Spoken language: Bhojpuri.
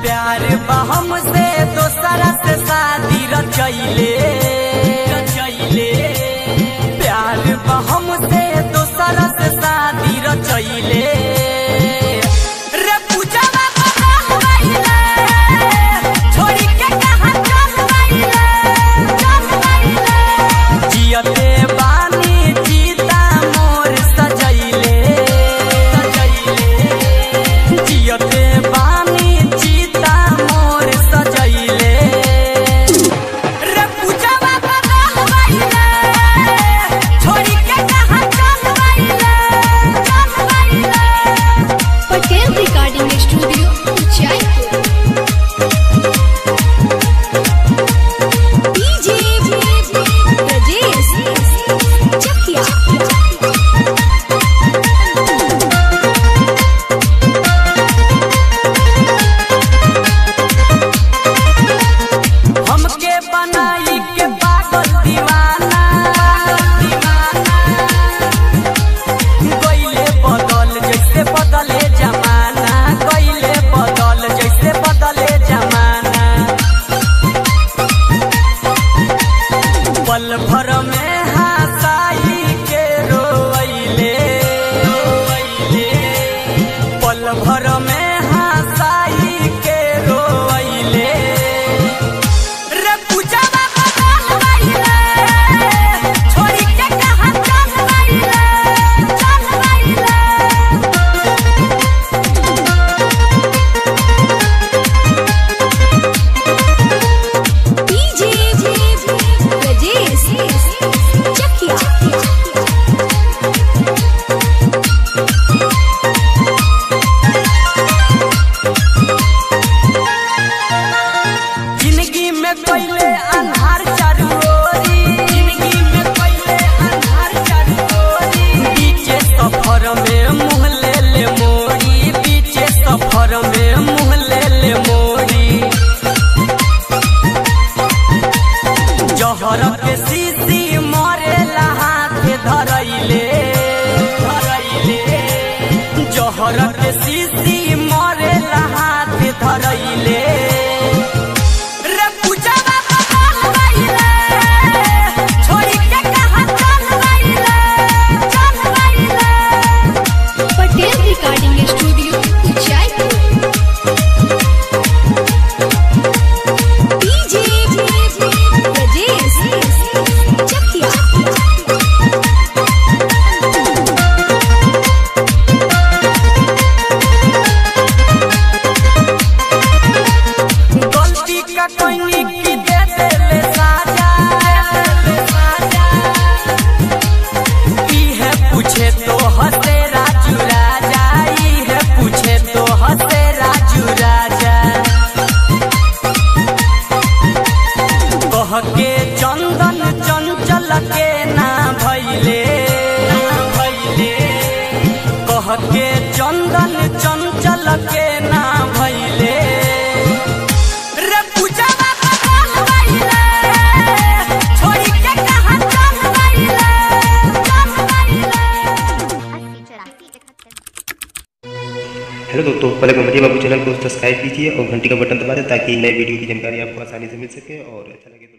प्यार बहम से दोसरा से शादी रचैले रचैले प्यार बहम से दोसरा से शादी रचैले रे पूजवा बदल गइले छोड़ी के कहां चल गइले चल गइले जियते बानी जीता मोर सजैले सजैले जियते बानी जीता मोर सजैले रे पूजवा बदल गइले छोड़ी के कहां चल गइले चल गइले Patel recording studio Jaipur DJ Brajesh Chakia हमके बनाई के पागल दीवाना दीवाना गइले बदल जैसे बदले जमाना गइले बदल जैसे बदले जमाना पल भर में हंसाई के रोइले रोइले पल भर में हंसाई के रोइले रे पूजवा बदल गइले छोड़ी के कहां चल गइले चल गइले डीजे ब्रजेश चकिया जिंदगी में पहले अंधार चारू ओरी जिंदगी में पहले अंधार चारू ओरी बीचे सफर में मुंह ले ले मोड़ी बीचे सफर में मुंह ले ले मोड़ी जहर के सीसी मरे हाथ धरैले धरैले जहर के सीसी मरे हाथ धरैले रे पूजवा बदल गइले छोड़ी के कहां चल गइले चल गइले Patel recording studio Jaipur DJ Brajesh Chakia गलती का कोई की दे देले साजा देले साजा ई है पूछे तो हंसे राजू राजा ई है पूछे तो हंसे राजू राजा कह के चंदन चंचल के ना भैले ना भैले कह के चंदन चंचल के ना भैले रे पूजवा बदल गइले छोड़ी के कहां चल गइले चल गइले हेलो दोस्तों पहले गणपति बाबू चैनल को सब्सक्राइब कीजिए और घंटी का बटन दबा दें ताकि नए वीडियो की जानकारी आपको आसानी से मिल सके और अच्छा लगे तो